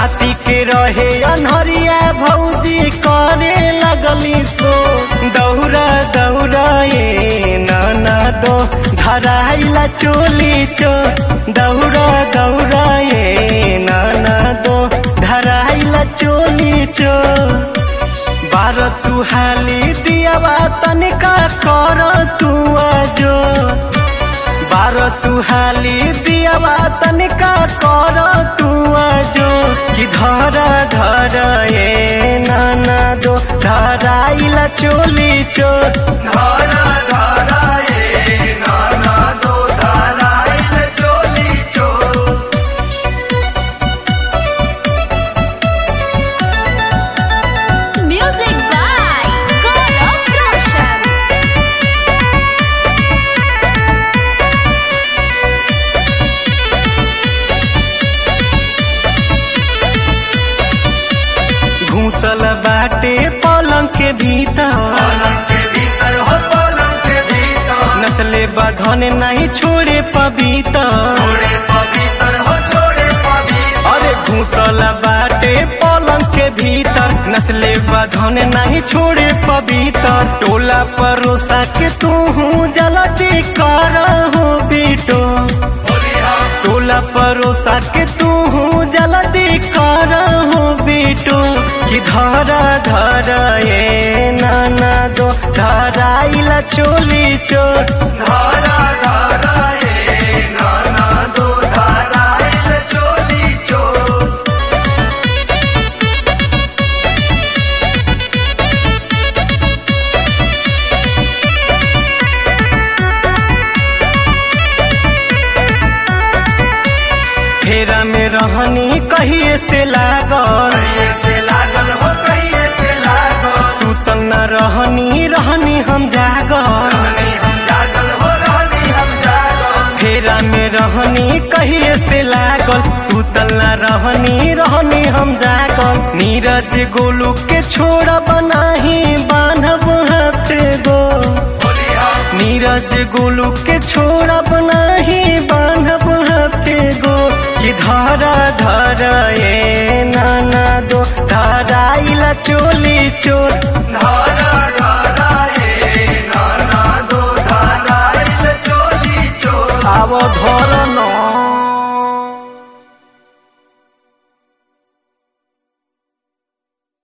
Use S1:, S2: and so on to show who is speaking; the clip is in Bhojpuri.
S1: राति के रहे अनहरिया भौजी करे लगली सो दौरा दौरा ये नाना दो धराइला चोली चो दौरा दौरा ये नाना दो धराइला चोली चो बार तू हाली दियावा तनिका कर तू आजो बार तू हाली दियावा तनिका कर तू आजो कि धर धर ए नाना दो धराइला चोली चोर
S2: धारा धारा ये नाना दो धाराइल चोली चोर
S3: Music by Gaurav Roshan.
S1: घूसल बाटे पलंग के भीतर
S2: पलंग के भीतर हो पलंग के भीतर
S1: नस्ले बधन नहीं छोड़े पबीतर
S2: छोड़े पवित्र हो छोड़े पवित्र
S1: अरे घूसल बाटे पलंग के भीतर नस्ले बधन नहीं छोड़े पवित्र टोला परोसा के तू हूँ जलती कर हो बेटो
S2: बोलिया
S1: टोला परोसा के तू हूँ जल्दी कर हो बेटो कि धरा धरा ये नाना दो धराइला चोली चोर
S2: धारा धारा ये नाना दो धाराइल चोली चोर
S1: फेरा में रहनी कहिए से लागल
S2: कहिए से लागल हो कहिए से लागल
S1: सुतल न रहनी रहनी हम जागल
S2: रहनी हम जागल हो रहनी हम जागल
S1: फेरा में रहनी कहिए से लागल सुतल न रहनी रहनी हम जागल नीरज गोलू के छोड़ा बनाही बांधब हाथ गो
S2: बोलिया
S1: नीरज गोलू के छोड़ा बनाही बांधब हाथ गो कि धरा धरा ये नाना दो धराइला चोली चोर
S2: धारा धारा ये नाना दो धाराइल चोली चोर
S1: आव धर